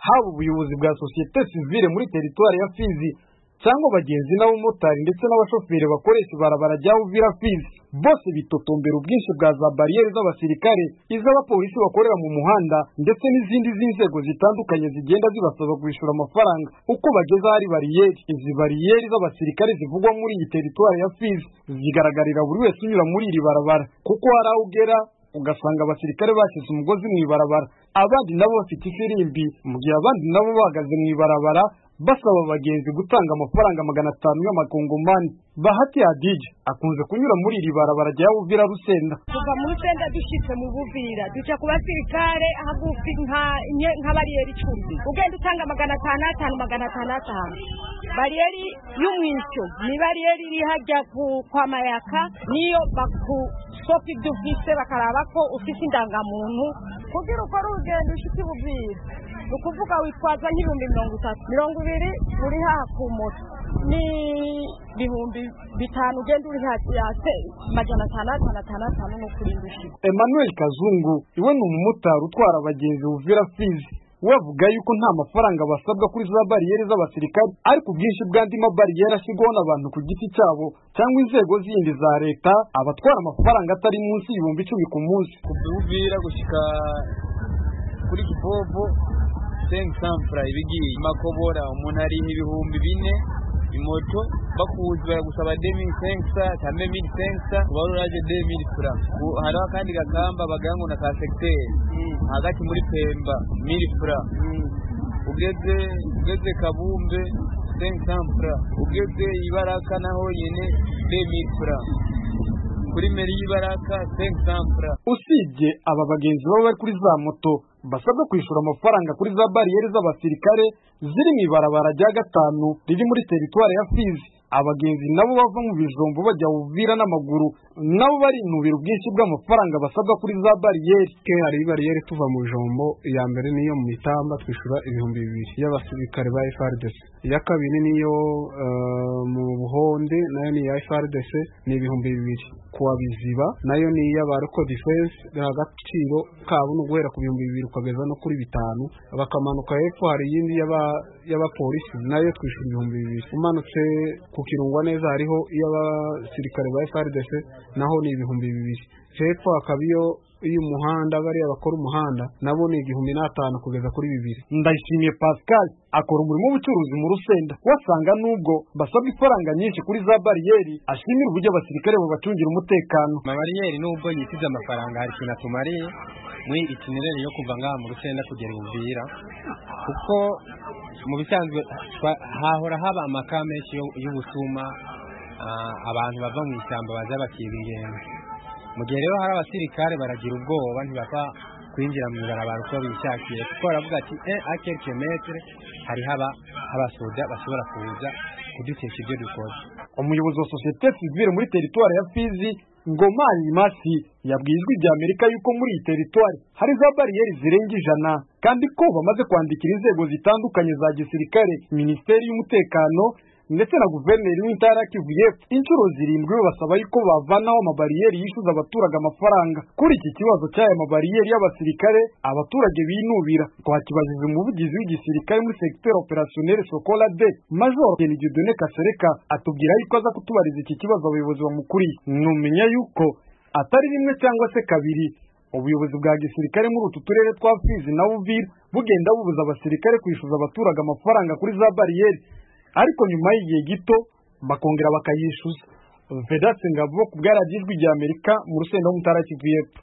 haba ubuyobozi bwa sosiyete sivire muri teritwari ya fizi cyangwa abagenzi n'abamotari ndetse n'abashoferi bakoresha ibarabara rya uvira fizi bose bitotombera ubwinshi bwa za bariyeri z'abasirikare iz'abapolisi bakorera mu muhanda ndetse n'izindi z'inzego zitandukanye zigenda zibasaba kwishyura amafaranga uko bageze ahari bariyeri izi bariyeri z'abasirikare zivugwa muri iyi teritwari ya fizi zigaragarira buri wese unyura muri iri barabara kuko hari aho ugera ugasanga abasirikare bashyize umugozi mu ibarabara abandi nabo bafite ifirimbi mu gihe abandi nabo bahagaze mu ibarabara basaba abagenzi gutanga amafaranga magana atanu y'amakongomani bahati hadije akunze kunyura muri iri barabara rya buvira rusenda kuva mu rusenda dushyitse mu buvira duca ku basirikare hagufi nka nye- nka bariyeri icumbi ugenda utanga magana atanu atanu magana atanu atanu bariyeri y'umwisyo ni bariyeri iri hajya ku- kwa mayaka niyo bakusopa ibyo ufite bakaraba ko ufite indangamuntu kugira ukore urugendo ushyitse buvira ni ukuvuga witwaza nk'ibihumbi mirongo itatu mirongo ibiri uri haha ku moto ni ibihumbi bitanu ugenda uri hafi yase magana atanu atanu atanu atanu ni ukurinda ushyitse emmanuel kazungu iwe ni umumotari utwara abagenzi buvira fizi we avuga yuko nta mafaranga basabwa kuri za bariyeri z'abasirikare ariko ubwinshi bw'andi mabariyeri ashyirwaho n'abantu ku giti cyabo cyangwa inzego zindi za leta abatwara amafaranga atari munsi y'ibihumbi icumi ku munsi kuvira gushyika kuri kibobo sengi sampura ibigiye makobora umuntu ari ibihumbi bine imoto bakuzi baragusaba demiri sengi sa cyangwa mili sengi sa kubaruraje demiri fura Ku- hariho akandi gakamba bagira ngo na ka segiteri hagati muri pemba mili fura ugeze ugeze kabumbe sengi sampura ugeze ibaraka naho nyine demiri fura kuri meri y'ibaraka sengi sampura usibye aba bagenzi baba bari kuri za moto basabwa kwishyura amafaranga kuri za bariyeri z'abasirikare ziri mu ibarabara rya gatanu riri muri teritwari ya fizi abagenzi nabo bava mu bijumbo bajya buvira n'amaguru nabo barinubira ubwinshi bw'amafaranga basabwa kuri za bariyeri ke hari bariyeri tuva mu ijombo iya mbere niyo mu itamba twishyura ibihumbi bibiri y'abasirikare ba FRDC iya kabiri niyo eh, mu buhonde nayo ni iya FRDC ni ibihumbi bibiri kuwa biziba nayo ni iy'aba Local Defense agaciro kabo ni uguhera ku bihumbi bibiri ukageza no kuri bitanu bakamanuka hepfo hari iyindi y'aba- y'abapolisi nayo twishyura ibihumbi bibiri umanutse ku kirungwa neza hariho iy'abasirikare ba FRDC naho ni ibihumbi bibiri hepfo hakaba iyo iyo umuhanda bariya bakora umuhanda nabo ni igihumbi n'atanu kugeza kuri bibiri ndayishimiye pascal akora umurimo w'ubucuruzi mu rusenda wasanga nubwo basabwa ifaranga nyinshi kuri za bariyeri ashimira uburyo abasirikare babacungira umutekano amabariyeri nubwo yitize amafaranga hari ikintu atumariye muri itinirere yo kuva ngaha mu rusenda kugera i buvira kuko mu bisanzwe twa- hahora haba amaka menshi yo- y'ubusuma ah, abantu bava mu ishyamba baza bakiba ingendo mu gihe rero hari abasirikare baragira ubwoba ntibapfa kwinjira mu ibarabara uko bishakiye kuko baravuga ati e akelike metere hari haba abasoda bashobora kuza kudutesha ibyo dukoze umuyobozi wa sosiyete sivire muri teritwari ya fizi ngomani masi yabwiye ijwi rya amerika yuko muri iyi teritwari hari za bariyeri zirenga ijana kandi ko bamaze kwandikira inzego zitandukanye za gisirikare minisiteri y'umutekano ndetse na guverineri w'intara ya kivu y'epfo inshuro zirindwi basaba yuko bavanaho amabariyeri yishyuza abaturage amafaranga kuri iki kibazo cy'aya mabariyeri y'abasirikare abaturage binubira twakibajije umuvugizi w'igisirikare muri segiteri operasiyoneri sokola de major kenigidone kasereka atubwira yuko aza kutubariza iki kibazo abayobozi bamukuriye numenya yuko atari rimwe cyangwa se kabiri ubuyobozi bwa gisirikare muri utu turere twa fizi na uvira bugenda bubuza abasirikare kwishyuza abaturage amafaranga kuri za bariyeri ariko nyuma y'igihe gito bakongera bakayishyuza vedatse ngabo ku bwarajya ijwi rya amerika mu rusenda rw'umutara kivu y'epfo